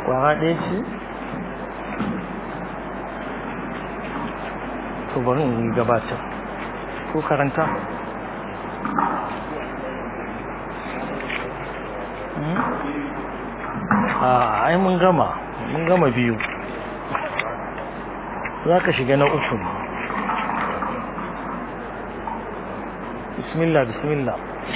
kwara ɗaya ce to bari in gabatar ko karanta a ai mun gama mun gama biyu za ka shiga na uku bismillah bismillah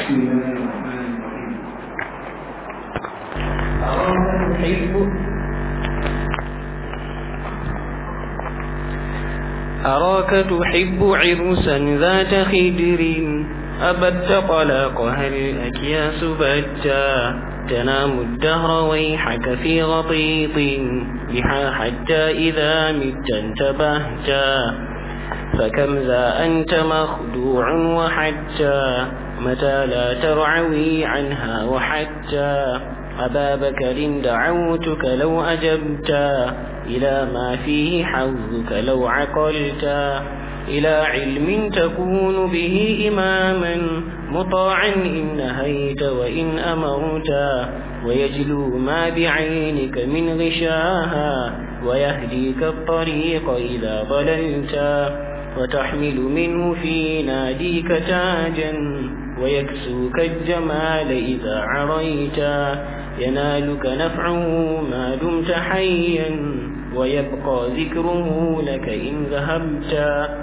أراك تحب عرسا ذات خدر أبت طلاقها الأكياس بتا تنام الدهر ويحك في غطيط بها حتى إذا مت انتبهتا فكم ذا أنت مخدوع وحتى متى لا ترعوي عنها وحتى أبا بكر دعوتك لو أجبتا إلى ما فيه حظك لو عقلتا إلى علم تكون به إماما مطاعا إن نهيت وإن أمرتا ويجلو ما بعينك من غشاها ويهديك الطريق إذا ضللتا وتحمل منه في ناديك تاجا ويكسوك الجمال إذا عريتا ينالك نفعه ما دمت حيا ويبقى ذكره لك إن ذهبتا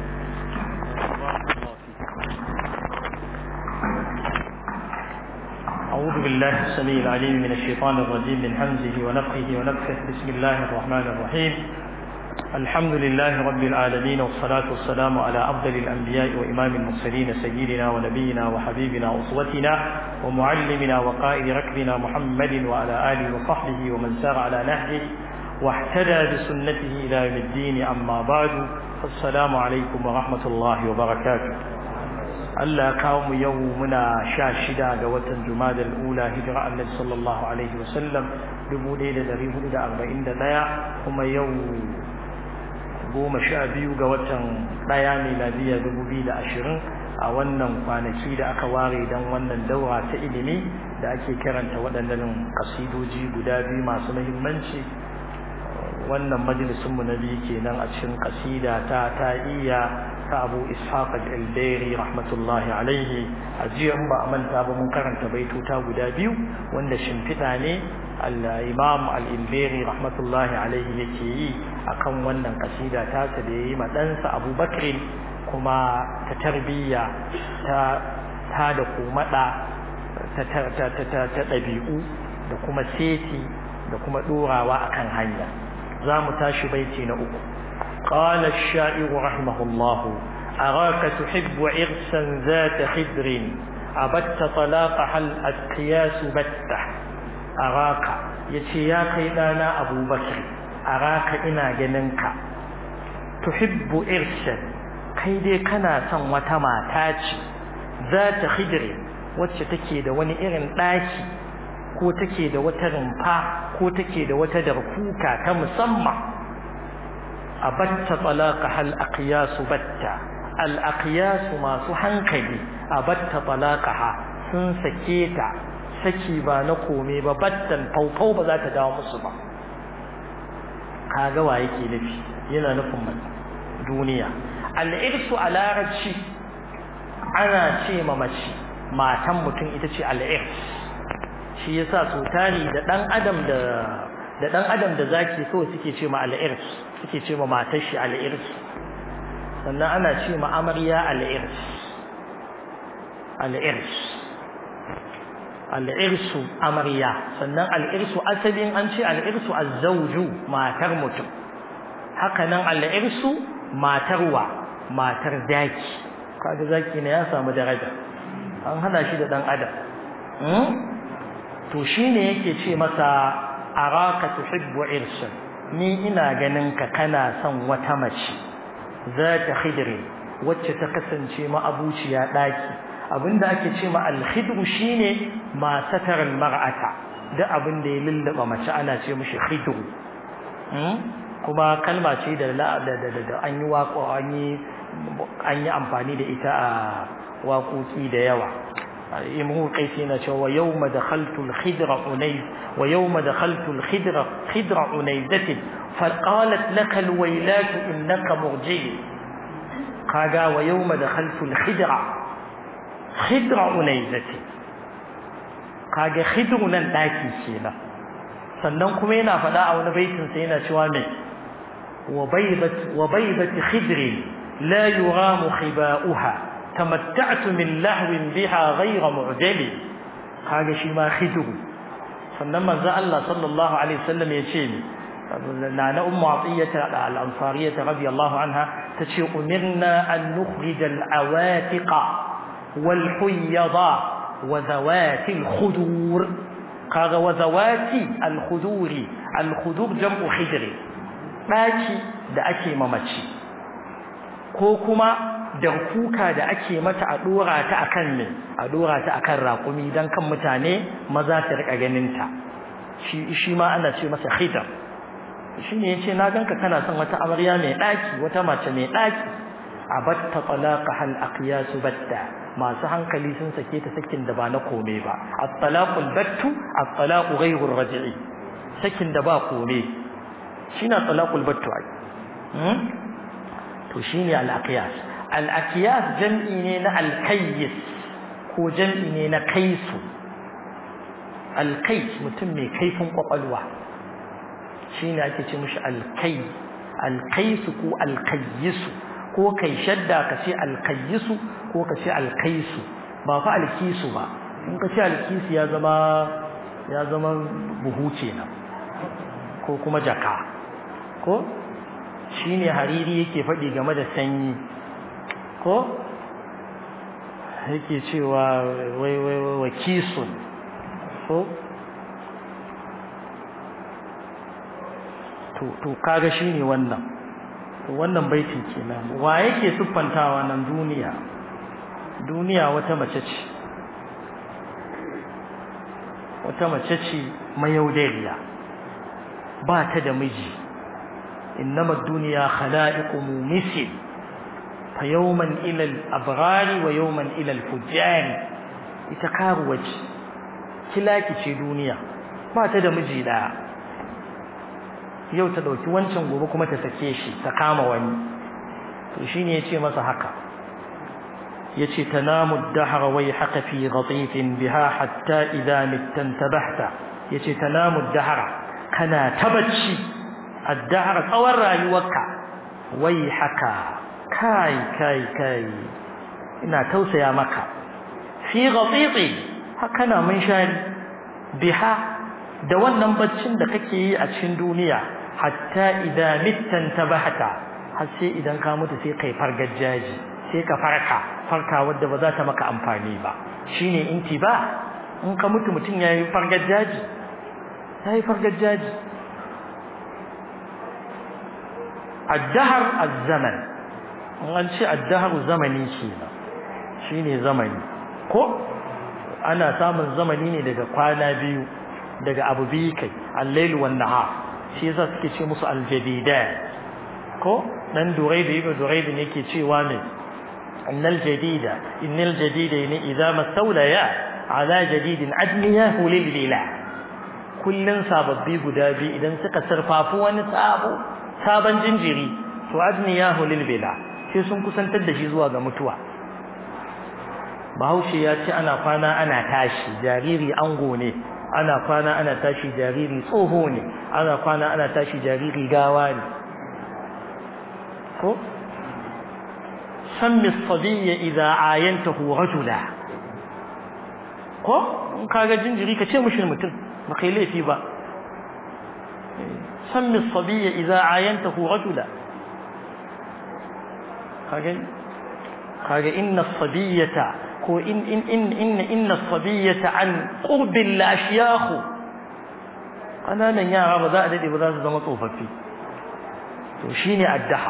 أعوذ بالله السميع العليم من الشيطان الرجيم من همزه ونفخه ونفخه بسم الله الرحمن الرحيم الحمد لله رب العالمين والصلاة والسلام على أفضل الأنبياء وإمام المرسلين سيدنا ونبينا وحبيبنا وأسوتنا ومعلمنا وقائد ركبنا محمد وعلى آله وصحبه ومن سار على نهجه واحتدى بسنته إلى يوم الدين أما بعد السلام عليكم ورحمة الله وبركاته Allah kawo mu yau muna sha shida ga watan Jumada al-Ula hijira Annabi sallallahu alaihi wasallam 1441 kuma yau goma sha biyu ga watan ɗaya miladiya 2020 a wannan kwanaki da aka ware don wannan daura ta ilimi da ake karanta waɗannan kasidoji guda biyu masu muhimmanci wannan majalisunmu na biyu kenan a cikin kasida ta ta iya ta abu ishaq al-albairi rahmatullahi alaihi a jiya in ba a manta ba mun karanta baituta guda biyu wanda shimfiɗa ne al-imam al-albairi rahmatullahi alaihi yake yi akan wannan kasida ta ta da yayi ma ɗansa abubakar kuma ta tarbiyya ta ta da komada ta ta ta ta ta ɗabi'u da kuma seti da kuma ɗorawa akan hanya za mu tashi baiti na uku قال الشاعر رحمه الله أراك تحب عرسا ذات خدر أبت طلاقها الأتقياس بتة أراك يتيا كيدانا أبو بكر أراك إنا جننك تحب عرسا كيدي كنا سن وتما تاجي ذات خدر wacce take da wani irin ɗaki ko take da wata rumfa ko take da wata darkuka ta musamman abatta talaqa hal aqyasu batta al aqyasu masu hankali abatta talaqaha sun sake ta saki ba na kome ba battan faufau ba za ta dawo musu ba kaga wa yake nufi yana nufin duniya al irsu a larabci ana ce ma mace matan mutum ita ce al irs shi yasa so tari da dan adam da da dan adam da zaki kawai suke ce ma al-irs suke ce ma matar shi al-irs sannan ana ce ma amarya al-irs al-irs al-irs amarya sannan al-irs asalin an ce al-irs az-zawju matar mutum haka nan al-irs matarwa matar zaki kaga zaki ne ya samu daraja an hana shi da dan adam to shine yake ce masa araka tuhibbu irsan ni ina ganin ka kana son wata mace zata khidri wacce ta kasance ma abuciya daki abinda ake ce ma al-khidru shine ma satar al-mar'ata da abin da ya lullaba mace ana ce mishi khidru kuma kalma ce da da an yi waƙo an yi an yi amfani da ita a waƙoƙi da yawa imru qaisi yana cewa wa yawma dakhaltu al-khidra unay wa yawma dakhaltu al-khidra khidra unayzati fa qalat laka al-waylat innaka murji kaga wa yawma dakhaltu al-khidra khidra unayzati kaga khidru nan daki kenan sannan kuma yana faɗa a wani baitin sa yana cewa me wa baydat wa baydat khidri la yuramu khiba'uha tamatta'tu min lahwin biha ghayra mu'jali kaga shi ma khidru sannan manzo Allah sallallahu alaihi wasallam ya ce ni nana ummu atiyata al-ansariyah radiyallahu anha tace umirna an nukhrij al-awatiqa wal huyada wa zawati al-khudur kaga wa zawati al-khuduri al-khudur jam'u khidri daki da ake mamaci ko kuma da kuka da ake mata a dora ta akan ne a dora ta akan raƙumi dan kan mutane maza su rika ganin ta shi shi ma ana ce masa khidr shine yace na ganka kana son wata amarya mai daki wata mace mai daki abatta talaqa hal aqyas batta masu hankali sun sake ta sakin da ba na kome ba at-talaqul battu at-talaqu ghayru ar-raj'i sakin da ba kome shine talaqul battu ai to shine al-aqyas al-aqyas jam'i ne na al-kayyis ko jam'i ne na kaisu al-kais mutum mai kaifin kwakwalwa shine ake ce mishi al-kay al-kaisu ko al-kayyisu ko kai shadda ka ce al-kayyisu ko ka ce al-kaisu ba fa al-kisu ba in ka ce al-kisu ya zama ya zama buhu kenan ko kuma jaka ko shine hariri yake faɗi game da sanyi ko yake cewa wai wai wai kisun ko to to kaga shine wannan to wannan baitin kenan wa yake siffantawa nan duniya duniya wata mace ce wata mace ce mayaudariya ba ta da miji innama duniya khala'iqu mumisil fa yawman ila al-abrari wa yawman ila al-fujjari ita karuwa ce kilaki ce duniya ba ta da miji daya yau ta dauki wancan gobe kuma ta sake shi ta kama wani to shine yace masa haka yace tanamu ad-dahr wa yahqa fi ghatifin biha hatta idha mittantabahta yace tanamu ad-dahr kana tabacci ad-dahr tsawon rayuwarka wai haka kai kai kai ina tausaya maka fi ghatifi haka na mun shari biha da wannan baccin da kake yi a cikin duniya hatta idan mittan tabahata har sai idan ka mutu sai kai fargajaji sai ka farka farka wadda ba za ta maka amfani ba shine intiba in ka mutu mutum yayi fargajaji yayi fargajaji الدهر الزمن an ce addaharu zamani kenan shine zamani ko ana samun zamani ne daga kwana biyu daga abu biyu kai al-lail wan nahar shi yasa suke ce musu al-jadidan ko dan duraid ibn duraid ne yake cewa ne innal jadida innal jadida ne idza mastawlaya ala jadidin adniyahu lil bila kullun sababbi guda biyu idan suka sarfafu wani sabo sabon jinjiri to adniyahu lil bila sai sun kusantar da shi zuwa ga mutuwa bahaushe ya ce ana kwana ana tashi jariri ango ne ana kwana ana tashi jariri tsoho ne ana kwana ana tashi jariri gawa ne ko sammi sabiyya idza ayantahu rajula ko in kaga jinjiri ka ce mushi mutum ba kai laifi ba sammi sabiyya idza ayantahu rajula kage kage inna sabiyata ko in in in in inna sabiyata an qurbil ashyakh kananan yara ba za a dade ba za su zama tsofaffi to shine addahar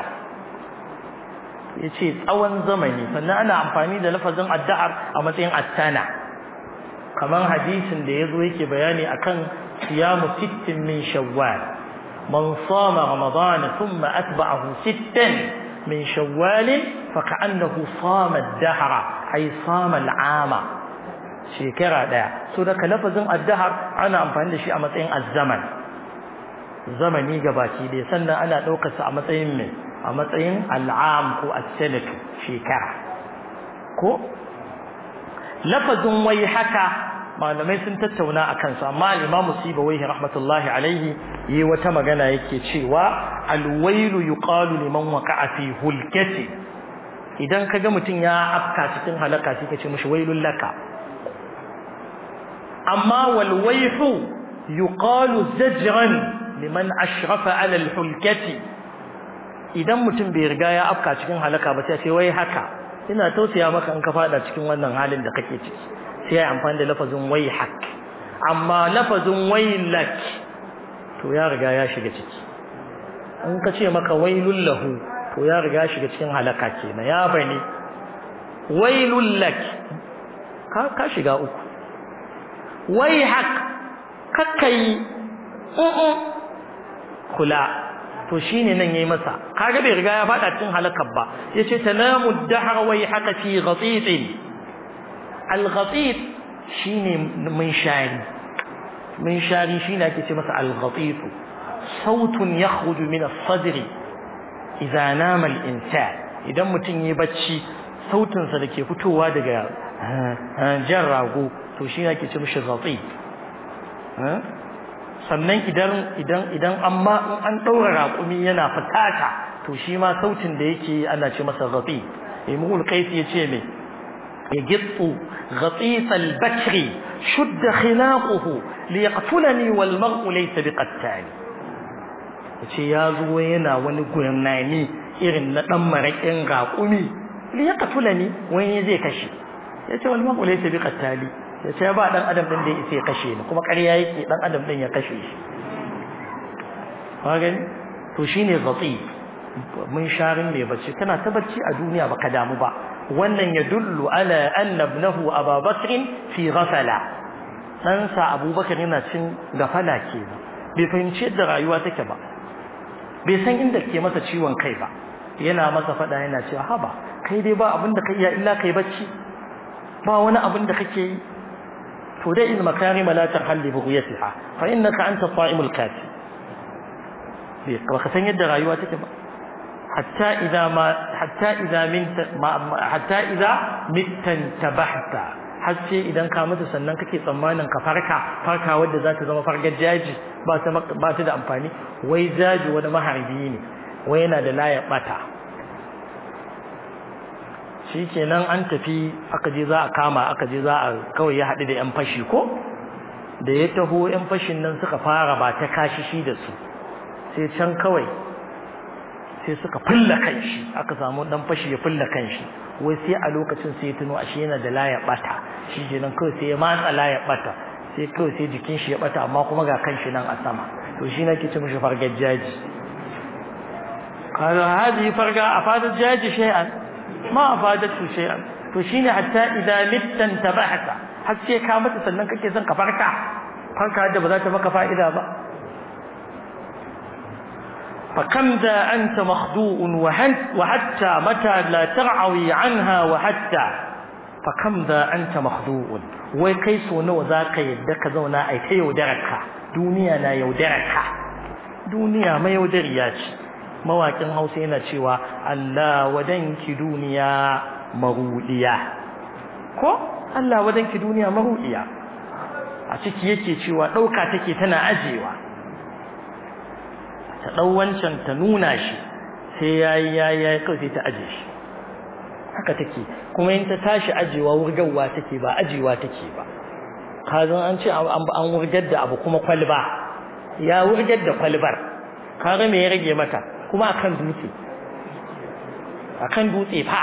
yace tsawon zamani sannan ana amfani da lafazin addahar a matsayin attana kamar hadisin da yazo yake bayani akan siyamu sittin min shawwal man sama ramadana thumma atba'ahu sittan من شوال فكأنه صام الدهر أي صام العام shekara daya so da lafazin addahar ana amfani da shi a matsayin azzaman zamani gabaki dai sannan ana daukar sa a matsayin mai a matsayin al'am ko as-sanatu shekara ko lafazin wai haka malamai sun tattauna a kansa amma al-imamu sibawaihi rahmatullahi alaihi yi wata magana yake cewa al-wailu yuqalu liman waqa'a fi hulkati idan kaga mutum ya afka cikin halaka sai ka ce mishi wailul laka amma wal wayhu yuqalu zajran liman ashrafa ala al-hulkati idan mutum bai riga ya afka cikin halaka ba sai ce wai haka ina tausaya maka in ka fada cikin wannan halin da kake ciki sai ya amfani da lafazin wayhak amma lafazin waylak to ya riga ya shiga ciki in ka ce maka wailul lahu to ya riga ya shiga cikin halaka kenan ya bani wailul lak ka ka shiga uku wayhak kakkai kula to shine nan yayi masa kaga bai riga ya fada cikin halakar ba yace tanamu dahar wai haka fi ghatit al-ghatit shine minshari minshari shine ake ce masa al-ghatit sautun yakhruju min as-sadri idza nama al-insan idan mutum yayi bacci sautin sa dake fitowa daga jan rago to shine ake ce mishi ghatit sannan idan idan idan amma in an daura raƙumi yana fitata to shi ma sautin da yake ana ce masa ghafi imul qais yace me yagittu ghatis al-bakri shudda khinaquhu liyaqtulani wal mar'u laysa biqattali yace ya zo yana wani gurnani irin na dan marakin raƙumi liyaqtulani wani zai kashe yace wal mar'u laysa biqattali ya ce ba dan adam din da ya isa kashe ni kuma ƙarya yake dan adam din ya kashe shi gani to shine ghati mun sharin mai bacci kana ta bacci a duniya baka damu ba wannan ya dullu ala anna ibnahu Abu Bakr fi ghafala dan sa Abubakar yana cin gafala kenan bai fahimci yadda rayuwa take ba bai san inda ke masa ciwon kai ba yana masa fada yana cewa haba kai dai ba abin da kai iya illa kai bacci ba wani abin da kake yi فدع المكارم لا ترحل لبغيتها فإنك أنت الصائم الكافي وكسن يد رايواتك حتى إذا ما حتى إذا من حتى إذا مت انتبهت har sai idan ka mutu sannan kake tsammanin ka farka farka wadda za ta zama fargar jaji ba ta ba ta da amfani wai jaji wani maharbi ne wai yana da layar bata shi kenan an tafi aka je za a kama aka je za a kawai ya haɗu da 'yan fashi ko da ya taho 'yan fashin nan suka fara ba ta kashi shi da su sai can kawai sai suka fulla kan shi aka samu ɗan fashi ya fulla kan shi wai sai a lokacin sai ya tuno ashe yana da layar ɓata shi kenan kawai sai ya matsa layar ɓata sai kawai sai jikin shi ya ɓata amma kuma ga kan shi nan a sama to shi nake ce mishi fargar jaji kaga hadi farga a fadar jaji shay'an ما أفادته شيئا فشيني حتى إذا مت انتبهت حتى كامت سنن كake son ka farka farka da ba za ta maka fa'ida ba فكم ذا أنت مخدوء وحتى متى لا ترعوي عنها وحتى فكم ذا أنت مخدوء wai kai so nawa za ka yadda ka zauna ai ta yaudararka duniya na yaudararka duniya mai yaudariya ce mawakin hausa yana cewa Allah wadanki duniya marudiya ko Allah wadanki duniya marudiya a ciki yake cewa dauka take tana ajewa ta dau wancan ta nuna shi sai yayi yayi yayi kai sai ta aje shi haka take kuma in ta tashi ajewa wurgawa take ba ajewa take ba kazan an ce an wurgar da abu kuma kwalba ya wurgar da kwalbar kaga me ya rage mata kuma akan dutse akan dutse fa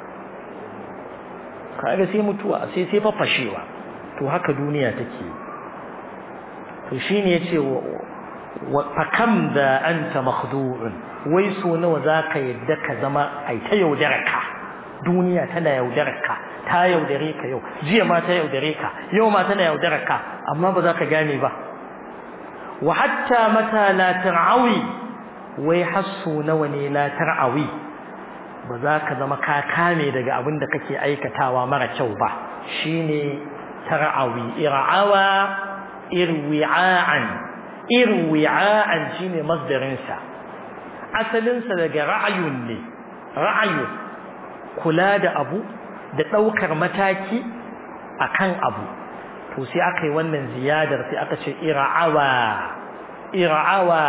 kaga sai mutuwa sai sai fafashewa to haka duniya take to shine yace wa fakam da anta makhdu'un wai so nawa zaka yadda ka zama ai ta yaudarka duniya tana yaudarka ta yaudare ka yau jiya ma ta yaudare ka yau ma tana yaudarka amma ba za ka gane ba wa hatta mata la tar'awi wai hasso nawa ne la tar'awi ba za ka zama ka kame daga abin da kake aikatawa mara kyau ba shine tar'awi ir'awa irwi'an irwi'an shine masdarin sa asalin sa daga ra'ayun ne ra'ayu kula da abu da daukar mataki akan abu to sai aka yi wannan ziyadar sai aka ce ir'awa ir'awa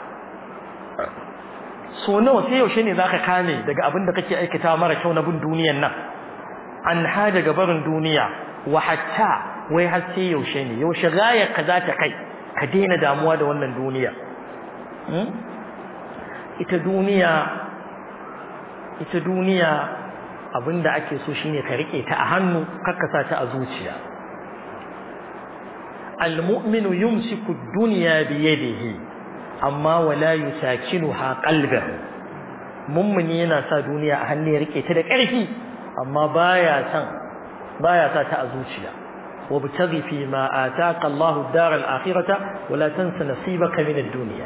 so nawa sai yaushe ne zaka kame daga abin da kake aikata mara kyau na bin duniyan nan an ha daga barin duniya wa hatta wai har sai yaushe ne yaushe gayar ka za ta kai ka daina damuwa da wannan duniya ita duniya ita duniya abinda ake so shine ka rike ta a hannu kakkasa ta a zuciya المؤمن يمسك الدنيا بيده amma wala yusakinuha qalbahu mummuni yana sa duniya a hannu ya rike ta da ƙarfi amma baya san baya sa ta a zuciya wabtaghi fi ma ataka Allahu ad-dar al-akhirata wala tansa nasibaka min ad-dunya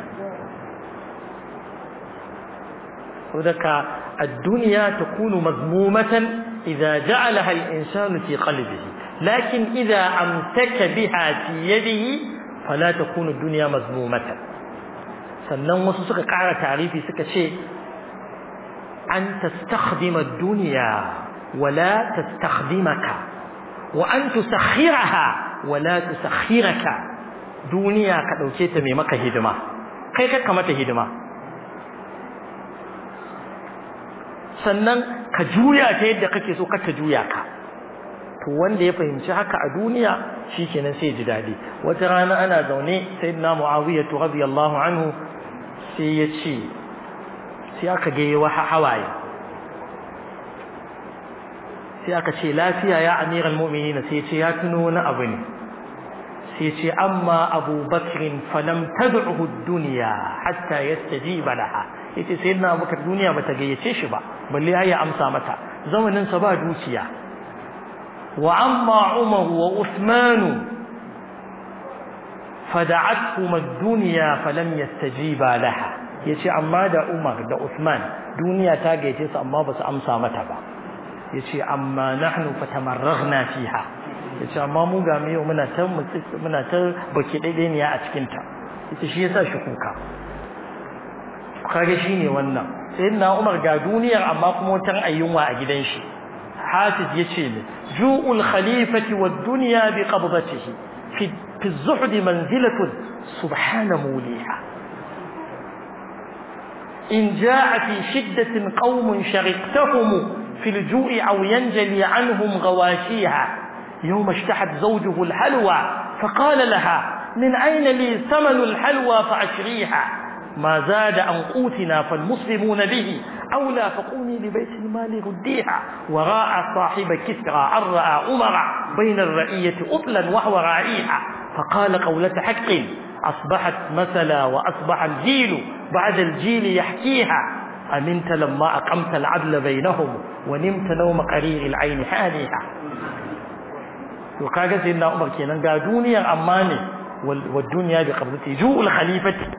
ودك الدنيا تكون مذمومة إذا جعلها الإنسان في قلبه لكن إذا أمسك بها في يده فلا تكون الدنيا مذمومة sannan wasu suka ƙara tarifi suka ce an tastakhdima ad-dunya wala tastakhdimaka wa an tusakhiraha wala tusakhiraka duniya ka dauke ta mai maka hidima kai ka mata hidima sannan ka juya ta yadda kake so ka ta juya ka to wanda ya fahimci haka a duniya shikenan sai ji dadi wata rana ana zaune sayyidina muawiyah radiyallahu anhu sai ya ce sai aka ga yawa hawaye sai aka ce lafiya ya amiral mu'minina sai ya ce ya tuno wani abu ne sai ya ce amma Abu Bakr falam tad'uhu ad-dunya hatta yastajiba laha yace sayyidina Abubakar duniya bata gayyace shi ba balle ya amsa mata zamanin sa ba dukiya wa amma Umar wa Uthman fada'atuhum ad-dunya falam yastajiba laha yace amma da Umar da Uthman duniya ta gayyace su amma basu amsa mata ba yace amma nahnu fatamarraghna fiha yace amma mu ga mu yau muna ta muna ta baki daidai a cikin ta yace shi yasa shi kuka kage shine wannan sayyidina Umar ga duniyar amma kuma wutan ayyunwa a gidan shi Hafiz yace ne ju'ul khalifati wad dunya bi qabdatihi fi fi az-zuhd manzilatun subhana muliha in jaa fi shiddatin qaumun shariqtahum في الجوع أو ينجلي عنهم غواشيها يوم اشتحت زوجه الحلوى فقال لها من أين لي ثمن الحلوى فأشريها ما زاد عن قوتنا فالمسلمون به أولى فقومي لبيت المال رديها وراء صاحب كسرى أن رأى أمر بين الرئية أطلا وهو راعيها فقال قولة حق أصبحت مثلا وأصبح الجيل بعد الجيل يحكيها أمنت لما أقمت العدل بينهم ونمت نوم قرير العين حانيها وكاga sai na Umar kenan ga duniyar amma ne wal duniya bi qabdati ju'ul khalifati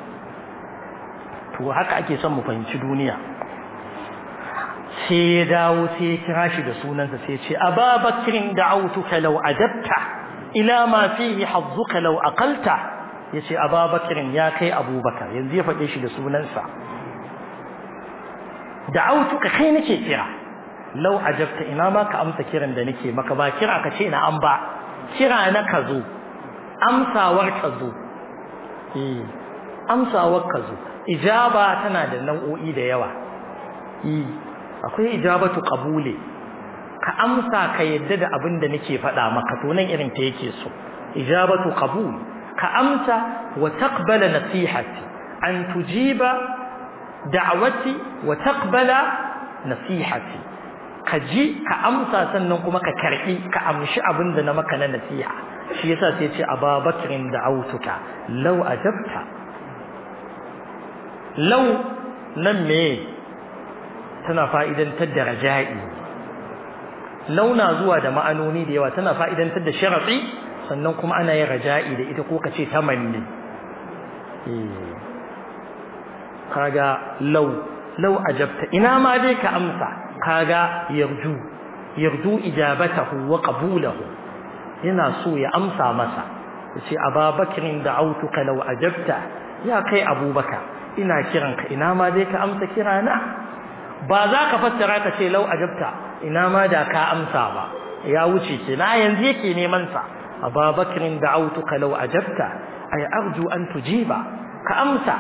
to haka ake son mu fahimci duniya sai ya dawo sai ya kira shi da sunansa sai ya ce ababakrin da'autuka law adabta ila ma fihi hazzuka law aqalta yace ababakrin ya kai abubakar yanzu ya faɗe shi da sunansa da'autuka kai nake kira law ajabta ina ma ka amsa kiran da nake maka ba kira ka ce na an ba kira na ka zo amsawar ka zo eh amsawar ka zo ijaba tana da nau'o'i da yawa eh akwai ijabatu qabuli ka amsa ka yadda da abin da nake faɗa maka to nan irin ta yake so ijabatu qabul ka amsa wa taqbala nasihati an tujiba da'wati wa taqbala nasihati ka ji ka amsa sannan kuma ka karbi ka amshi abin da na maka na nasiha shi yasa sai ce ababakrin da'autuka law ajabta law nan me tana fa'idantar da raja'i launa zuwa da ma'anoni da yawa tana fa'idantar da sharafi sannan kuma ana yin raja'i da ita ko kace tamanni kaga law law ajabta ina ma dai ka amsa kaga yarju yarju ijabatahu wa qabulahu yana so ya amsa masa yace ababakirin da autuka law ajabta ya kai abubakar ina kiranka ina ma dai ka amsa kirana ba za ka fassara ka ce law ajabta ina ma da ka amsa ba ya wuce ke na yanzu yake neman sa ababakirin da autuka law ajabta ay arju an tujiba ka amsa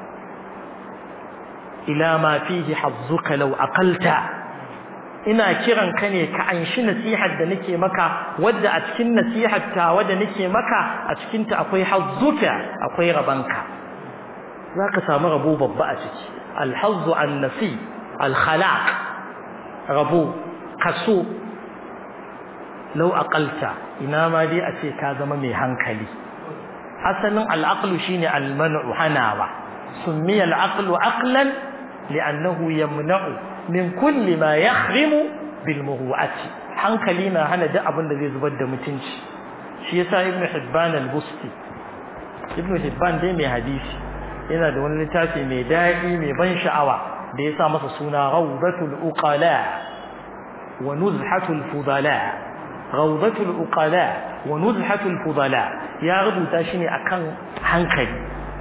ila ma fihi hazzuka law aqalta ina kiran ka ne ka anshi nasihar da nake maka wadda a cikin nasihar ta wadda nake maka a cikin ta akwai hazzuka akwai rabanka zaka samu rabo babba a ciki alhazzu an-nasi al-khalaq rabo kaso law aqalta ina ma dai a ce ka zama mai hankali asalin al-aqlu shine al-man'u hanawa summiya al-aqlu aqlan li'annahu yamna'u min kulli ma yahrimu bil muru'ati hankali na hana duk abin da zai zubar da mutunci shi yasa ibnu hibban al-busti ibnu hibban dai mai hadisi yana da wani littafi mai daɗi mai ban sha'awa da ya sa masa suna rawdatul uqala wa nuzhatul fudala rawdatul uqala wa nuzhatul fudala ya rubuta shi ne akan hankali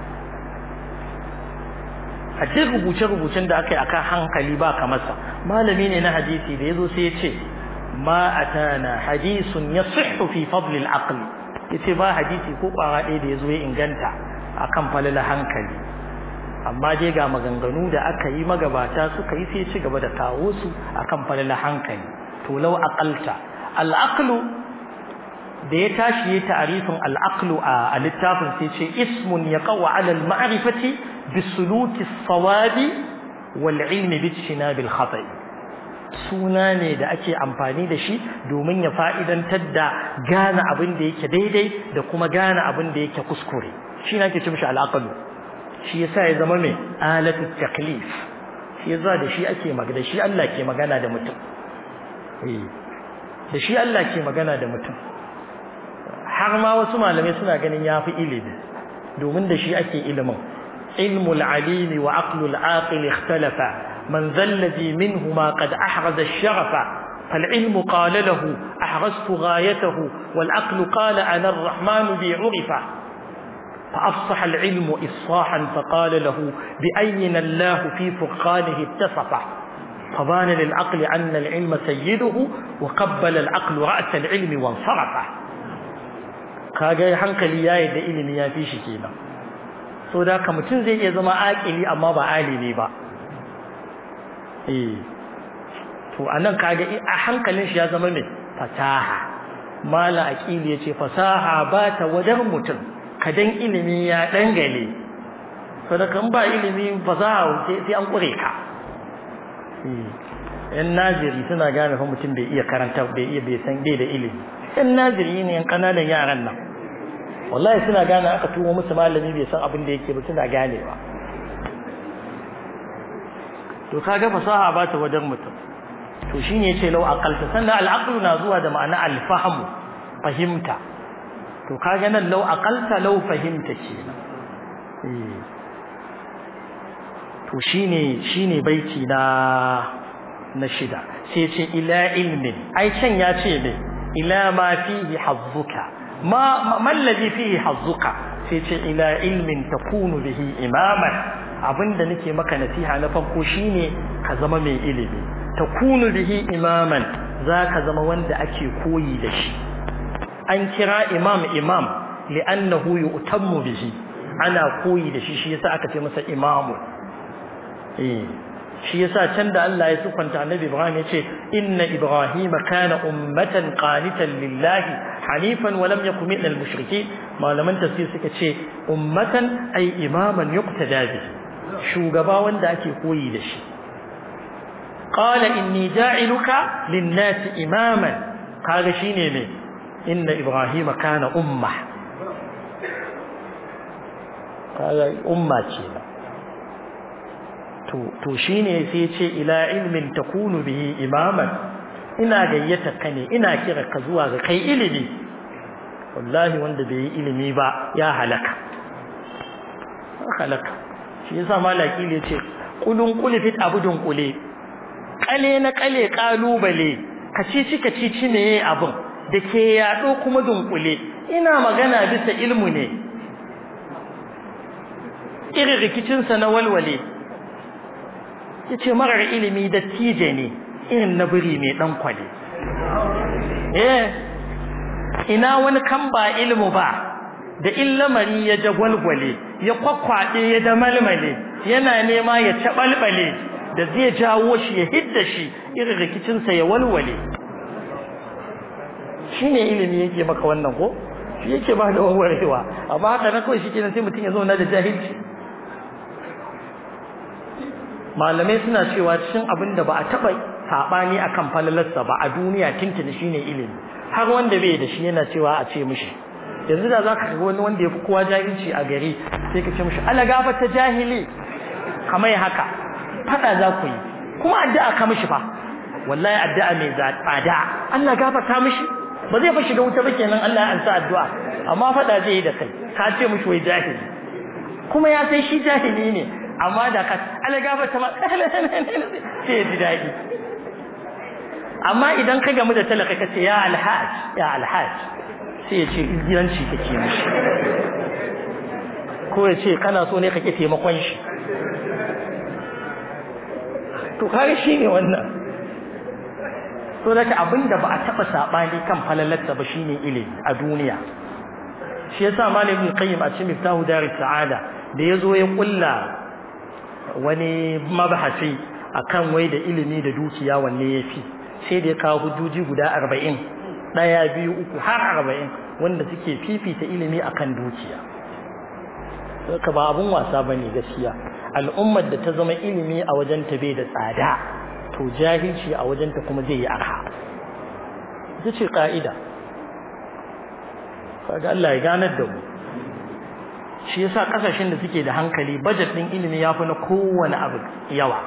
a duk rubuce-rubucen da aka yi akan hankali ba kamarsa malami ne na hadisi da ya zo sai ya ce ma atana hadisun ya fi fadlil aqli ya ce ba hadisi ko kwara ɗaya da ya zo ya inganta akan falala hankali amma dai ga maganganu da aka yi magabata suka yi sai ci gaba da kawo su akan falala hankali to lau aqalta al-aqlu da ya tashi ya ta'arifin al-aqlu a littafin sai ce ismun yaqaw ala al-ma'rifati bisuluki as-sawabi wal ilmi bijtinab al-khata' suna ne da ake amfani da shi domin ya fa'idantar da gane abin da yake daidai da kuma gane abin da yake kuskure shi ne ake ce mishi al-aqlu shi yasa ya zama mai alatu taklif shi yasa da shi ake magana da shi Allah ke magana da mutum eh da shi Allah ke magana da mutum har ma wasu malamai suna ganin yafi ilimi domin da shi ake ilimin ilmul alimi wa aqlul aqil ikhtalafa man zalladhi minhuma qad ahraza ash-sharafa فالعلم قال له أحرزت غايته والعقل قال أنا الرحمن بي عرفه فأفصح العلم إصاحا فقال له بأين الله في فرقانه اتصف فبان للعقل أن العلم سيده وقبل العقل رأس العلم وانصرف kaga hankali ya yadda ilimi ya fi shi kenan so da ka mutum zai iya zama akili amma ba alimi ba eh to anan kaga a hankalin shi ya zama mai fasaha mala aqili yace fasaha ba ta wajen mutum kadan ilimi ya dangale sadakan ba ilimi fasaha sai an kure ka yan naziri suna gane fa mutum bai iya karanta bai iya bai san bai da ilimi yan naziri ne yan kananan yaran nan wallahi suna gane aka tuwo musu malami bai san abin da yake ba suna ganewa to kaga fasaha ba ta wajen mutum to shine yace lau aqalta sannan al na zuwa da ma'ana al-fahmu fahimta to kaga nan lau aqalta lau fahimta kenan eh to shine shine baiti na na shida sai ce ila ilmin ai can ya ce ne ila ma fihi hazzuka ma ma alladhi fihi hazzuka sai ce ila ilmin takunu bihi imaman abinda nake maka nasiha na farko shine ka zama mai ilimi takunu bihi imaman zaka zama wanda ake koyi da shi an kira imam imam li'annahu yu'tammu bihi ana koyi da shi shi yasa aka ce masa imamu eh shi yasa can da Allah ya sufanta Annabi Ibrahim yace inna ibrahima kana ummatan qanitan lillahi hanifan wa lam yakun minal mushrikeen malaman tafsir suka ce ummatan ay imaman yuqtada bi shugaba wanda ake koyi da shi qala inni ja'iluka lin-nasi imaman kaga shine ne inna ibrahima kana umma kaga umma ce to to shine sai ce ila ilmin takunu bihi imaman ina gayyata ka ne ina kira ka zuwa ga kai ilimi wallahi wanda bai yi ilimi ba ya halaka halaka shi yasa malaki ne ce kulun kulifit abudun kule kale na kale kalubale kacici kacici ne abun da ke yaɗo kuma dunkule ina magana bisa ilmu ne irin rikicinsa na walwale ya ce marar ilimi da tije ne irin na biri mai ɗan kwale eh ina wani kan ba ilmu ba da illamari ya jagwalgwale ya kwakwaɗe ya da malmale yana nema ya caɓalɓale da zai jawo shi ya hidda shi irin rikicinsa ya walwale shi ne ilimi yake maka wannan ko shi yake ba da warwarewa amma haka na kawai shi kenan sai mutum ya zauna da jahilci malamai suna cewa cikin abin da ba a taɓa saɓani akan falalarsa ba a duniya tuntuni shine ilimi har wanda bai da shi yana cewa a ce mishi yanzu da za ka ga wani wanda ya fi kowa jahilci a gari sai ka ce mishi ala gafa ta jahili kamar haka faɗa za ku yi kuma addu'a ka mishi fa wallahi addu'a mai tsada Allah gafarta mishi ba zai fashi da wuta ba kenan Allah ya ansa addu'a amma faɗa zai yi da kai ka ce mishi wai jahili kuma ya sai shi jahili ne amma da ka Allah gafarta ma sai ya ji daɗi amma idan ka gamu da talaka ka ce ya alhaj ya alhaj sai ya ce izgiranci kake mishi ko ya ce kana so ne kake taimakon shi to kare shi ne wannan so daga abinda ba a taba sabani kan falalarsa ba shine ilimi a duniya shi yasa malamin qayyim a cikin miftahu daris sa'ada da yazo ya kulla wani mabahasi akan wai da ilimi da dukiya wanne yafi sai da ya kawo hujjoji guda 40 daya biyu uku har 40 wanda suke fifita ilimi akan dukiya saka ba abun wasa bane gaskiya al'ummar da ta zama ilimi a wajen ta bai da tsada to jahilci a wajen ta kuma zai yi arha ita ce ka'ida kaga Allah ya ganar da mu shi yasa kasashen da suke da hankali budget din ilimi yafi na kowane abu yawa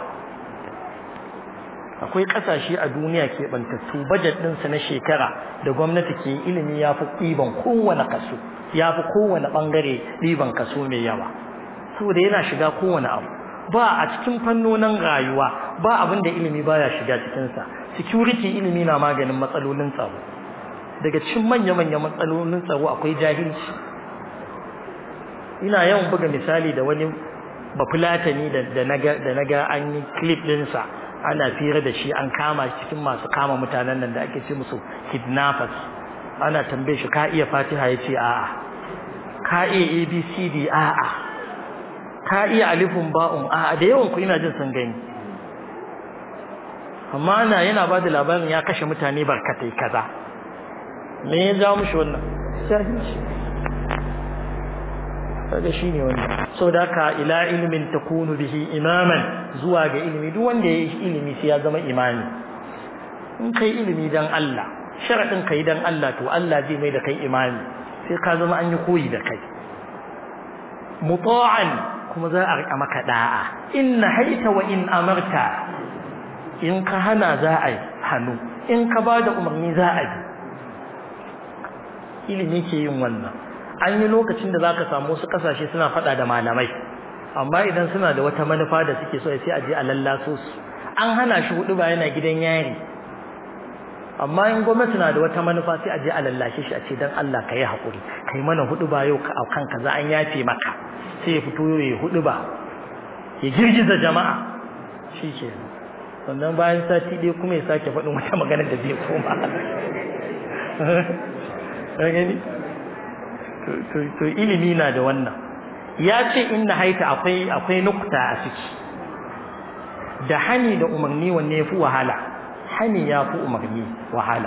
akwai kasashe a duniya ke bantattu budget din su na shekara da gwamnati ke ilimi yafi ɗiban kowane kaso yafi kowane bangare ɗiban kaso mai yawa saboda yana shiga kowane abu ba a cikin fannonin rayuwa ba abin da ilimi baya shiga cikinsa security ilimi na maganin matsalolin tsaro daga cikin manya-manyan matsalolin tsaro akwai jahilci ina yawan buga misali da wani bafulatani da na ga an yi clip ɗinsa ana fira da shi an kama shi cikin masu kama mutanen nan da ake ce musu kidnappers ana tambaye shi ka iya fatiha ya ce a'a ka iya abcd a'a ka iya alifun ba'un a da yawan ku ina jin sun gani amma ana yana ba da labarin ya kashe mutane barkatai kaza me ya jawo mushi wannan jahilci kaga shine wannan saboda haka ila ilmin takunu bihi imaman zuwa ga ilimi duk wanda ya yi ilimi sai ya zama imani in kai ilimi dan Allah sharadin kai dan Allah to Allah zai mai da kai imani sai ka zama an yi koyi da kai muta'an kuma za a rika maka da'a inna haita wa in amarta in ka hana za a yi hannu in ka ba da umarni za a bi ilimi ke yin wannan an yi lokacin da za ka samu wasu kasashe suna faɗa da malamai amma idan suna da wata manufa da suke so sai a je a lallaso su an hana shi hudu ba yana gidan yari amma in gwamnati na da wata manufa sai a je a lallashe shi a ce dan Allah ka yi haƙuri kai mana hudu ba yau a kanka za an yafe maka sai ya fito ya hudu ba ya girgiza jama'a shi ke sannan bayan sati ɗaya kuma ya sake faɗin wata magana da zai koma gani to ilimi na da wannan ya ce inna haita akwai akwai nukta a ciki da hani da umarni wanne ya fi wahala hani ya fi umarni wahala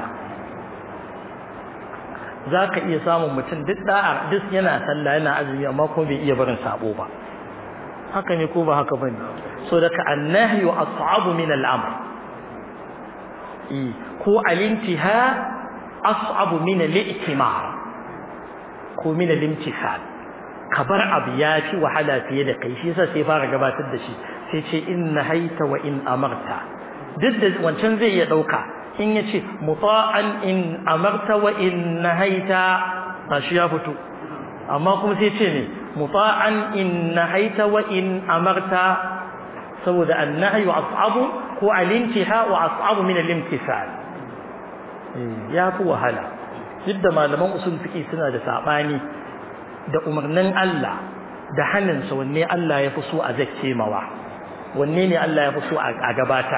za ka iya samun mutum duk da'a duk yana sallah yana azumi amma ko bai iya barin sabo ba haka ne ko ba haka bane so daga annahyu as'abu min al'amr ko al-intiha as'abu min al-i'timar ko min al-imtithal kabar abu ya fi wahala fiye da kai shi yasa sai fara gabatar da shi sai ce inna haita wa in amarta duk da wancan zai iya dauka in yace muta'an in amarta wa in nahaita ba shi ya fito amma kuma sai ce ne muta'an in nahaita wa in amarta saboda annahyu as'abu ko al-intiha wa as'abu min al-imtithal ya fi wahala duk da malaman usul fiqi suna da sabani da umarnin Allah da hannunsa wanne Allah ya fi so a zakke mawa wanne ne Allah ya fi so a gabatar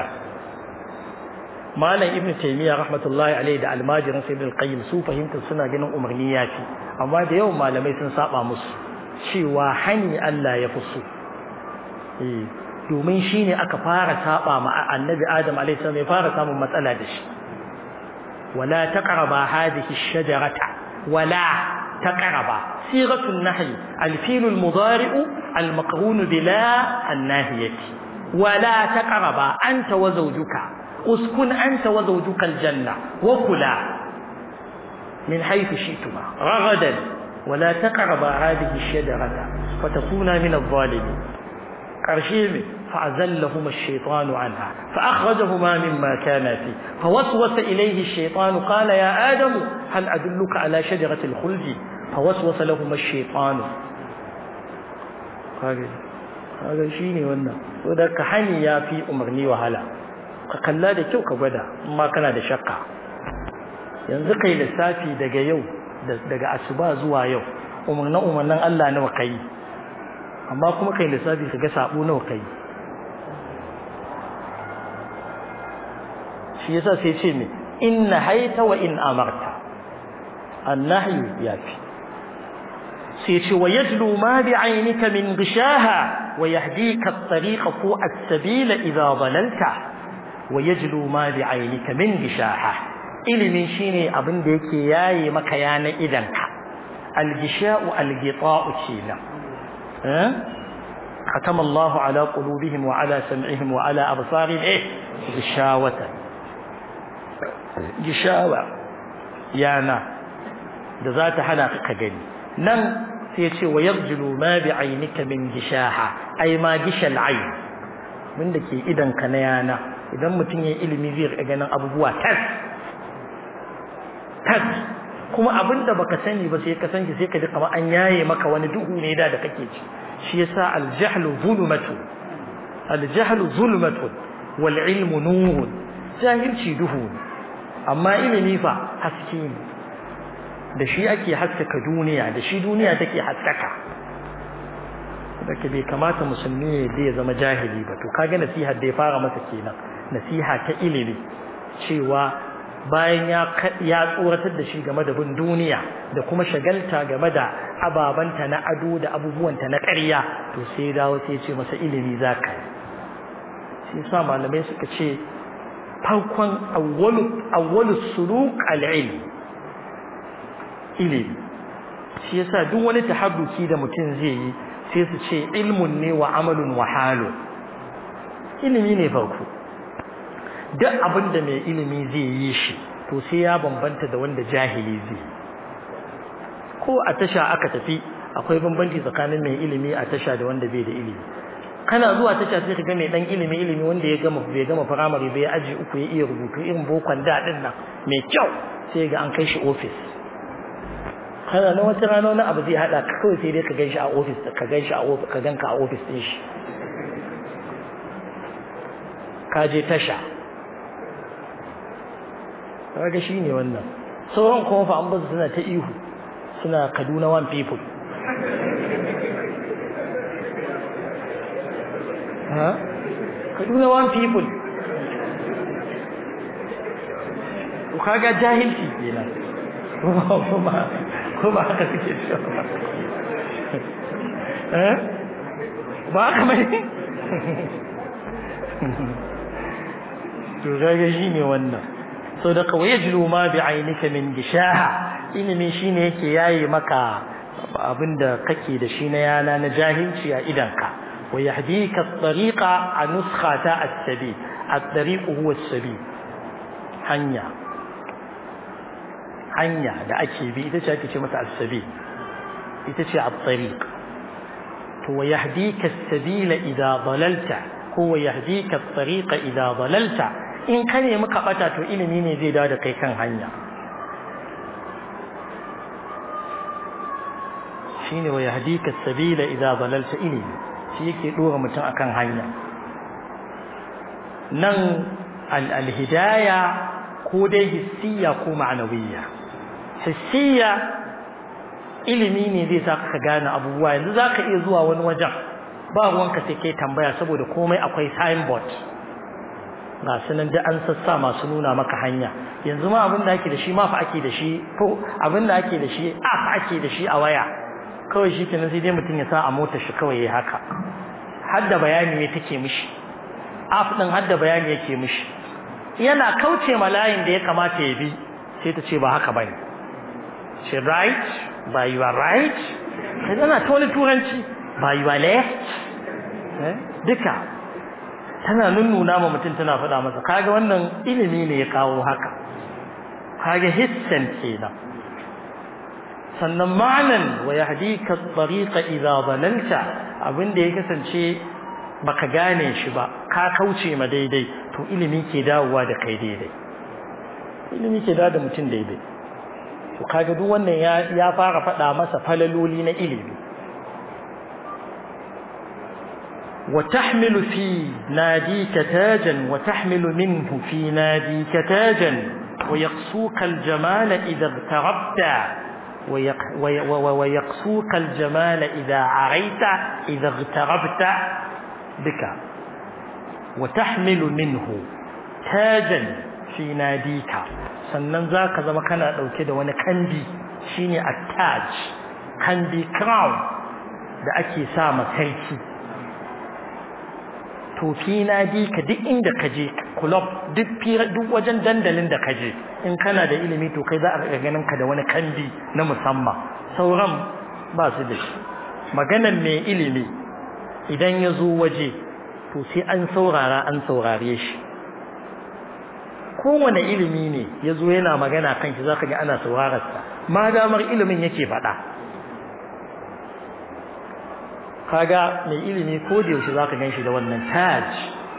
malam ibnu taymiya rahmatullahi alaihi da almajirin sayyid al-qayyim su fahimtar suna ganin umarni ya fi amma da yawan malamai sun saba musu cewa hani Allah ya fi so eh domin shine aka fara saba ma annabi adam alaihi salam ya fara samun matsala da shi wala taqraba hadhihi ash-shajarata wala taqraba sigatu an-nahy al-fil al-mudari' al-maqrun bila an-nahiyati wala taqraba anta wa zawjuka uskun anta wa zawjuka al-janna wa kula min haythu shi'tuma ragadan wala taqraba hadhihi ash-shajarata fatakuna min adh-dhalimin قرشيم فأزلهما الشيطان عنها فأخرجهما مما كان فيه فوسوس إليه الشيطان قال يا آدم هل أدلك على شجرة الخلد فوسوس لهما الشيطان هذا شيني وانا وذا كحني يا في أمرني وهلا كلا da kyau ka gwada amma kana da shakka yanzu kai lissafi daga yau daga asuba zuwa yau umarnin umarnin Allah nawa kai amma kuma kai lissafi ka ga sabo nawa kai shi yasa sai ce me in nahaita wa in amarta annahyu yafi sai ce wa yajlu ma bi aynika min gishaha wa yahdika at-tariqa fu as-sabila idha dalalta wa yajlu ma bi aynika min gishaha ilimin shine abin da yake yaye maka yana idanka al-gisha'u al-gita'u kenan ختم الله على قلوبهم وعلى سمعهم وعلى أبصارهم إيه غشاوة غشاوة يانا da za ta hana ka gani nan sai ce wa yarjulu ma bi ainika min gishaha ai ma gishal ayn min da ke idan ka na yana idan mutum ya ilimi zai ga ganin abubuwa tas tas kuma abin da baka sani ba sai ka san shi sai ka ji kamar an yaye maka wani duhu ne da da kake ci shi yasa al-jahlu zulmatu al-jahlu zulmatu wal ilmu nurun jahilci duhu amma ilimi fa haske ne da shi ake haskaka duniya da shi duniya take haskaka da bai kamata musulmi ya zama jahili ba to kaga nasihar da ya fara masa kenan nasiha ta ilimi cewa bayan ya ya tsoratar da shi game da bin duniya da kuma shagalta game da ababanta na ado da abubuwanta na ƙarya to sai dawo sai ce masa ilimi zaka shi yasa malamai suka ce farkon awwalu awwalu suluk al-ilm ilimi shi yasa duk wani tahabbuki da mutum zai yi sai su ce ilmun ne wa amalun wa halun ilimi ne farko duk abin da mai ilimi zai yi shi to sai ya bambanta da wanda jahili zai ko a tasha aka tafi akwai bambanci tsakanin mai ilimi a tasha da wanda bai da ilimi kana zuwa tasha sai ka ga mai dan ilimi ilimi wanda ya gama bai gama firamare bai aji uku ya iya rubutu irin bokon da din nan mai kyau sai ga an kai shi office kana na wata rana wani abu zai hada ka kawai sai dai ka gan shi a office ka gan shi a office ka ganka a office din shi ka je tasha kaga shine wannan sauran kuma fa an bazu suna ta ihu suna Kaduna one people ha Kaduna one people to kaga jahilci kenan kuma kuma haka suke cewa eh ba haka mai to kaga shine wannan so da kawai yajlu ma bi ainika min gishaha ilimi shine yake yayi maka abinda kake da shi na yana na jahilci a idanka wa yahdika at-tariqa a nuskhata as-sabi at-tariq huwa as-sabi hanya hanya da ake bi ita ce ake ce mata as-sabi ita ce at-tariq to wa yahdika as-sabila idha dalalta ko wa yahdika at-tariqa idha dalalta in ka nemi ka bata to ilimi ne zai dawo da kai kan hanya shine wa yahdika sabila idza dalalta ilimi shi yake dora mutum akan hanya nan al-hidaya ko dai hissiya ko ma'nawiyya hissiya ilimi ne zai sa ka gane abubuwa yanzu za ka iya zuwa wani wajen ba ruwanka sai kai tambaya saboda komai akwai signboard ga su nan da an sassa masu nuna maka hanya yanzu ma abin da ake da shi ma fa ake da shi ko abin da ake da shi app ake da shi a waya kawai shi kenan sai dai mutum ya sa a motar shi kawai ya haka hadda bayani ne take mishi app din hadda bayani yake mishi yana kauce ma layin da ya kamata ya bi sai ta ce ba haka bane ce right by your right kai tana ta wani turanci by your left duka tana nunnuna ma mutum tana faɗa masa kaga wannan ilimi ne ya kawo haka kaga hissan kenan sannan ma'anan wa yahdika at-tariqa idha dalalta abinda ya kasance baka gane shi ba ka kauce ma daidai to ilimi ke dawowa da kai daidai ilimi ke dawo da mutum daidai to kaga duk wannan ya ya fara faɗa masa falaloli na ilimi وتحمل في ناديك تاجا وتحمل منه في ناديك تاجا ويقصوك الجمال إذا اغتربت ويقصوك الجمال إذا عريت إذا اغتربت بك وتحمل منه تاجا في ناديك sannan za ka zama kana ɗauke da wani kandi shine attach kandi crown da ake sa ma sarki to fi nadi ka duk inda ka je club duk duk wajen dandalin da ka je in kana da ilimi to kai za a ga ganin ka da wani kandi na musamman sauran ba su da shi maganan mai ilimi idan ya zo waje to sai an saurara an saurare shi kowane ilimi ne ya zo yana magana kan shi za ka ga ana saurararsa ma damar ilimin yake faɗa kaga mai ilimi ko da yaushe zaka ganshi da wannan taj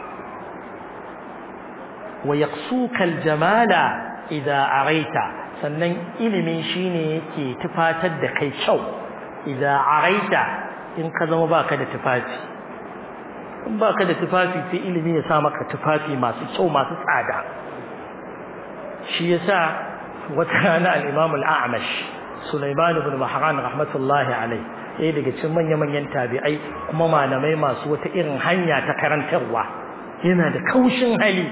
wa yaqsuka aljamala idza araita sannan ilimi shine yake tufatar da kai kyau idza araita in ka zama baka da tufafi in baka da tufafi sai ilimi ya sa maka tufafi masu kyau masu tsada shi yasa wata rana al-imam al-a'mash Sulaiman ibn Mahran rahmatullahi alayhi ɗaya daga cikin manya-manyan tabi'ai kuma malamai masu wata irin hanya ta karantarwa yana da kaushin hali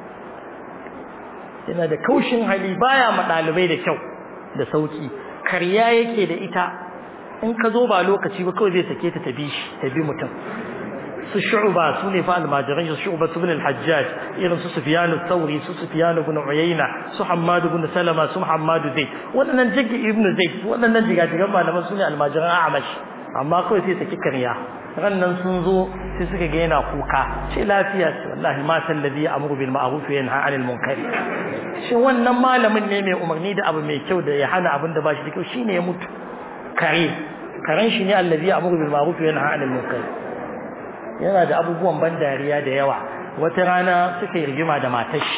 yana da kaushin hali baya ma ɗalibai da kyau da sauki karya yake da ita in ka zo ba lokaci ba kawai zai sake ta tabi shi tabi mutum su shu'ba su ne fa almajiran su shu'ba ibn al-hajjaj irin su sufyan al-thawri su sufyan ibn uyayna su hammad ibn salama su hammad zaid wadannan jiggi ibn zaid wadannan jigajigan malaman su ne almajiran a'mash amma kawai sai saki karya rannan sun zo sai suka ga yana kuka ce lafiya ce wallahi ma sallazi amru bil ma'ruf wa yanha 'anil munkar shi wannan malamin ne mai umarni da abu mai kyau da ya hana abin da ba shi da kyau shine ya mutu kare karen shi ne allazi amru bil ma'ruf wa yanha 'anil munkar yana da abubuwan ban dariya da yawa wata rana suka yi rigima da matashi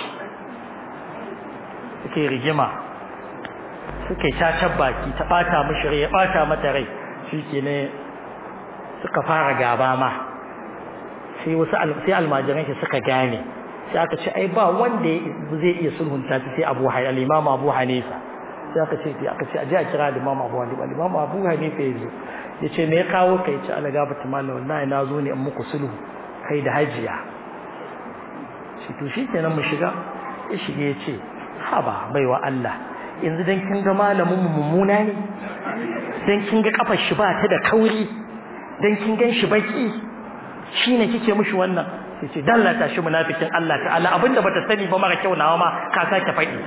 suka yi rigima suka yi cacar baki ta bata mishi rai ya bata mata rai shi ke ne suka fara gaba ma sai wasu sai almajiran shi suka gane sai aka ce ai ba wanda zai iya sulhunta sai Abu Hanifa al-Imam Abu Hanifa sai aka ce aka ce aje a kira al-Imam Abu Hanifa al-Imam Abu Hanifa yazo yace me ya kawo kai ce Allah gabata mallam wallahi na zo ne in muku sulhu kai da hajiya shi to shikenan mu shiga ya shige yace haba baiwa Allah yanzu dan kin ga malamin mu mummuna ne dan kin ga kafar shi ba ta da kauri dan kin gan shi baki shine kike mushi wannan sai ce dallata shi munafikin Allah ta'ala abinda bata sani ba mara kyau nawa ma ka sake faɗi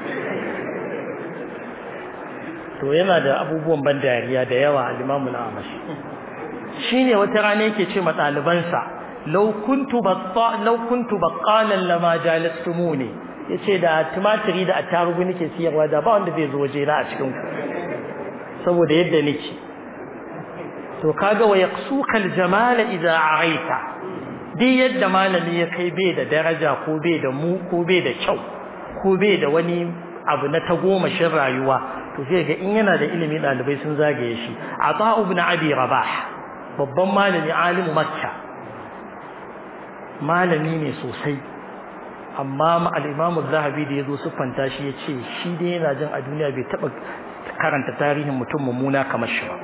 to yana da abubuwan ban dariya da yawa al-Imam al-Amash shine wata rana yake ce ma ɗalibansa law kuntu batta law kuntu baqqalan lama jalastumuni yace da tumatiri da attarugu nake siyarwa da ba wanda zai zo waje na a cikin ku saboda yadda nake to kaga wa yaqsuka al-jamala idza araita duk yadda malami ya kai bai da daraja ko bai da mu ko bai da kyau ko bai da wani abu na tagomashin rayuwa to sai ga in yana da ilimi dalibai sun zagaye shi ata ibn abi rabah babban malami alimu makka malami ne sosai amma al-imam az-zahabi da yazo siffanta shi yace shi dai yana jin a duniya bai taba karanta tarihin mutum mummuna kamar shi ba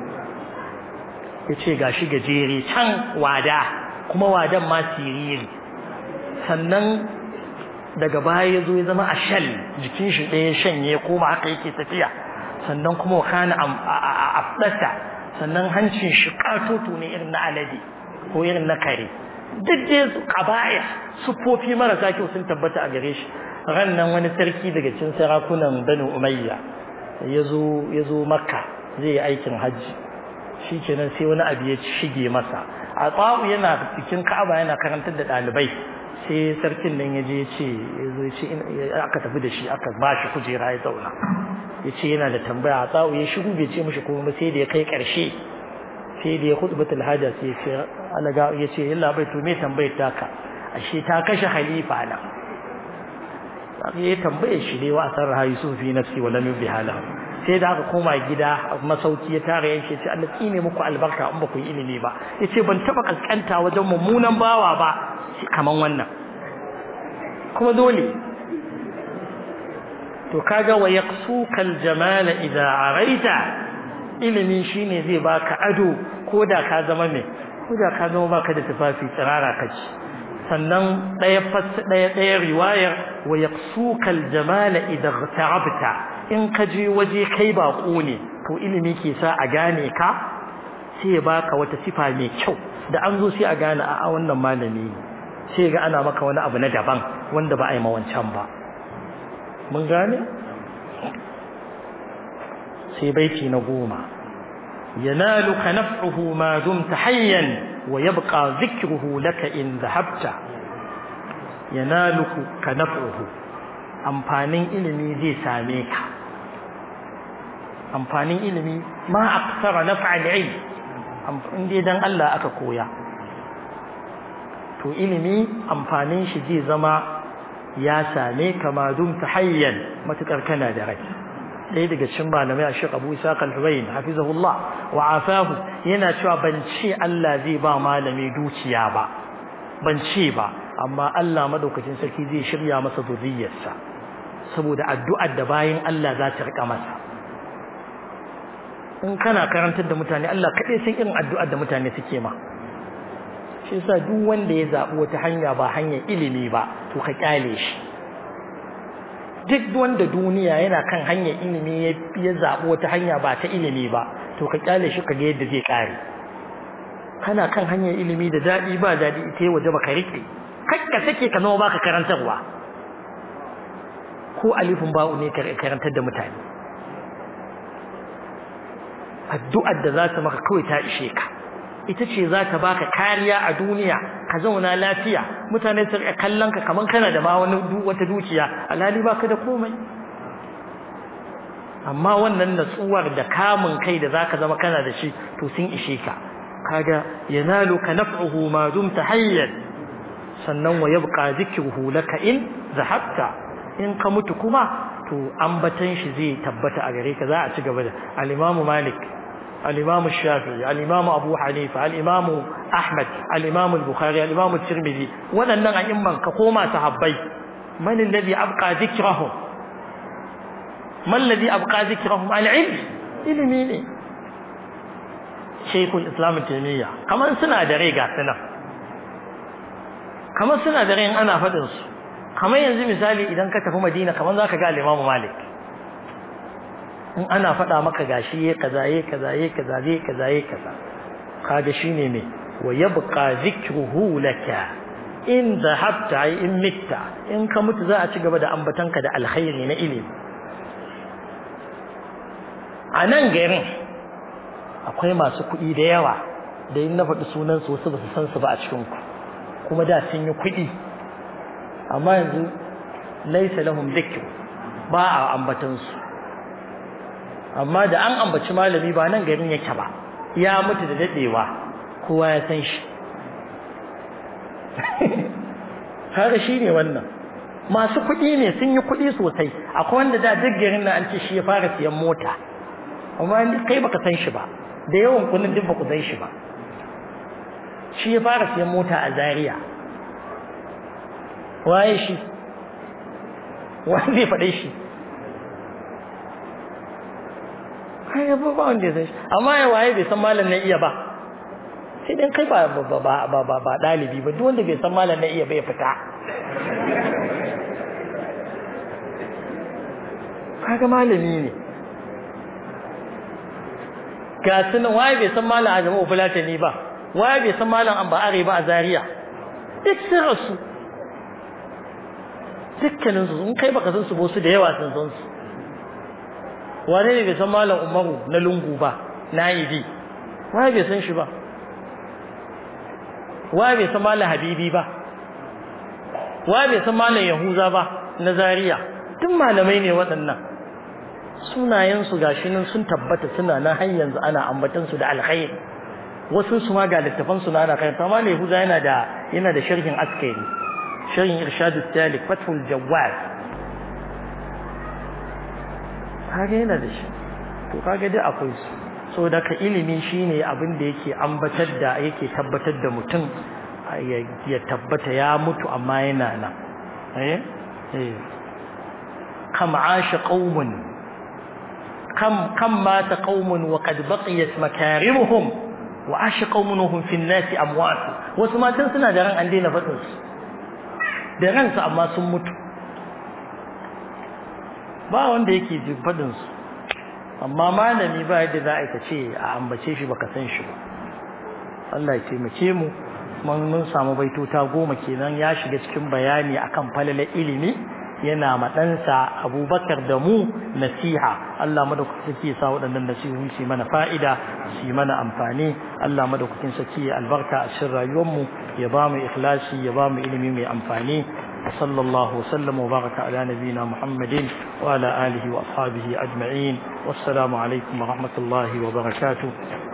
ya ce ga shi gajere can wada kuma wadan ma siriri sannan daga baya ya zo ya zama a shal jikin shi ɗaya shanye koma haka yake tafiya sannan kuma wakana a afdata sannan hancin shi katoto ne irin na alade ko irin na kare duk dai kabaya sufofi marasa kyau sun tabbata a gare shi ran nan wani sarki daga cikin sarakunan banu umayya ya zo makka zai yi aikin hajji shi kenan sai wani abu ya shige masa a tsawo yana cikin ka'aba yana karantar da ɗalibai sai sarkin nan ya je ya ce aka tafi da shi aka ba shi kujera ya zauna ya ce yana da tambaya a tsawo ya shigo bai ce mishi kuma sai da ya kai ƙarshe sai da ya khutbatul haja sai ya ce alaga ya ce yalla bai to me tambayar taka ashe ta kashe halifa na ya tambaye shi ne wa asar ha yusuf fi nafsi wa lam yubi hala sai da aka koma gida masauki ya tara yanke ce Allah tsine muku albarka in ba ku yi ilimi ba yace ban taba kaskanta wajen mummunan bawa ba kaman wannan kuma dole to kaga wa yaqsuka aljamal idza araita ilimi shine zai baka ado ko da ka zama me ko da ka zama baka da tufafi tsirara kaci sannan daya daya daya riwayar wa yaqsuka aljamal idza ghtarabta in ka je waje kai bako ne to ilimi ke sa a gane ka sai ya baka wata sifa mai kyau da an zo sai a gane a wannan malami ne sai ga ana maka wani abu na daban wanda ba a yi mawancan ba mun gane sai baiti na goma yanaluka naf'uhu ma dumta hayyan wa yabqa dhikruhu laka in dhahabta yanaluka naf'uhu amfanin ilimi zai same ka amfanin ilimi ma aksara naf'al ilm in dai dan Allah aka koya to ilimi amfanin shi zai zama ya same ka ma dumta hayyan matukar kana da rai ɗaya daga cikin malamai a Sheikh Abu Isa Al-Huwayn hafizahullah wa afahu yana cewa ban ce Allah zai ba malami dukiya ba ban ce ba amma Allah madaukakin sarki zai shirya masa zuriyarsa saboda addu'ar da bayan Allah za ta rika masa in kana karantar da mutane Allah kaɗai san irin addu'ar da mutane suke ma shi yasa duk wanda ya zaɓi wata hanya ba hanyar ilimi ba to ka kyale shi duk wanda duniya yana kan hanyar ilimi ya zaɓi wata hanya ba ta ilimi ba to ka kyale shi ka ga yadda zai ƙare kana kan hanyar ilimi da daɗi ba daɗi ita waje ba ka riƙe kakka take ka zama baka karantarwa ko alifin ba'u ne karantar da mutane addu'ar da za ta maka kawai ta ishe ka ita ce za ta baka kariya a duniya ka zauna lafiya mutane su rika kallon ka kaman kana da ma wani wata dukiya alhali baka da komai amma wannan natsuwar da kamun kai da zaka zama kana da shi to sun ishe ka kaga yanaluka naf'uhu ma dumta hayyan sannan wa yabqa dhikruhu laka in zahabta in ka mutu kuma to ambatan shi zai tabbata a gare ka za a ci gaba da al-Imam Malik al-Imam Shafi'i al-Imam Abu Hanifa al-Imam Ahmad al-Imam al-Bukhari al-Imam Tirmidhi waɗannan a'imman ka koma sahabbai man alladhi abqa dhikrahum man alladhi abqa dhikrahum al-ilm ilimi ne Sheikhul Islam Taymiyyah kamar suna da rai ga sunan kamar suna da rai ana faɗin su kamar yanzu misali idan ka tafi Madina kamar zaka ga al-Imam Malik in ana faɗa maka gashi yayi kaza yayi kaza yayi kaza yayi kaza yayi kaza kaga shine me wa yabqa dhikruhu laka in dhahabta ay in mitta in ka mutu za a ci gaba da ambatanka da alkhairi na ilimi a nan garin akwai masu kuɗi da yawa da in na faɗi sunan su wasu ba su san su ba a cikin ku kuma da sun yi kuɗi amma yanzu laisa lahum dhikr ba a ambatan su amma da an ambaci malami ba nan garin yake ba ya mutu da dadewa kowa ya san shi har shi ne wannan masu kuɗi ne sun yi kuɗi sosai akwai wanda da duk garin nan an ce shi ya fara siyan mota amma kai baka san shi ba da yawan kunin duk baku san shi ba shi ya fara siyan mota a Zaria waye shi wani zai faɗe shi kai ba ba wanda ya san shi amma ya waye bai san malam na iya ba sai dan kai ba ba ba ba ba ba dalibi ba duk wanda bai san malam na iya ba ya fita kaga malami ne ga sunan waye bai san malam Adamu Fulatani ba waye bai san malam Amba Are ba a Zaria duk sun rasu dukkanin su in kai baka san su ba su da yawa sun san su wane ne bai san malam Umaru na lungu ba na yi waye bai san shi ba waye bai san malam Habibi ba waye bai san malam Yahuza ba na Zaria duk malamai ne waɗannan sunayensu gashi nan sun tabbata suna nan har yanzu ana ambatan su da alkhairi wasu su ma ga littafan su na ana kai amma ne Yahuza yana da yana da sharhin askari sharhin irshad al-talik fathul jawad kage yana da shi to kage dai akwai su so da ka ilimi shine abin da yake ambatar da yake tabbatar da mutum ya tabbata ya mutu amma yana nan eh eh kam asha qaumun kam kam mata qaumun wa qad baqiyat makarimuhum wa asha qaumun hum fi an-nas amwat wasu matan suna da ran an daina fadin su da ransu amma sun mutu ba wanda yake jin fadin su amma malami ba yadda za a ce a ambace shi baka san shi ba Allah ya taimake mu mun samu baitota goma kenan ya shiga cikin bayani akan falalar ilimi yana ma ɗansa abubakar da mu nasiha Allah madaukakin sarki ya sa waɗannan nasihohi su mana fa'ida su mana amfani Allah madaukakin sarki ya albarka a cikin rayuwarmu ya ba mu ikhlasi ya ba mu ilimi mai amfani وصلى الله وسلم وبارك على نبينا محمد وعلى آله وأصحابه أجمعين والسلام عليكم ورحمة الله وبركاته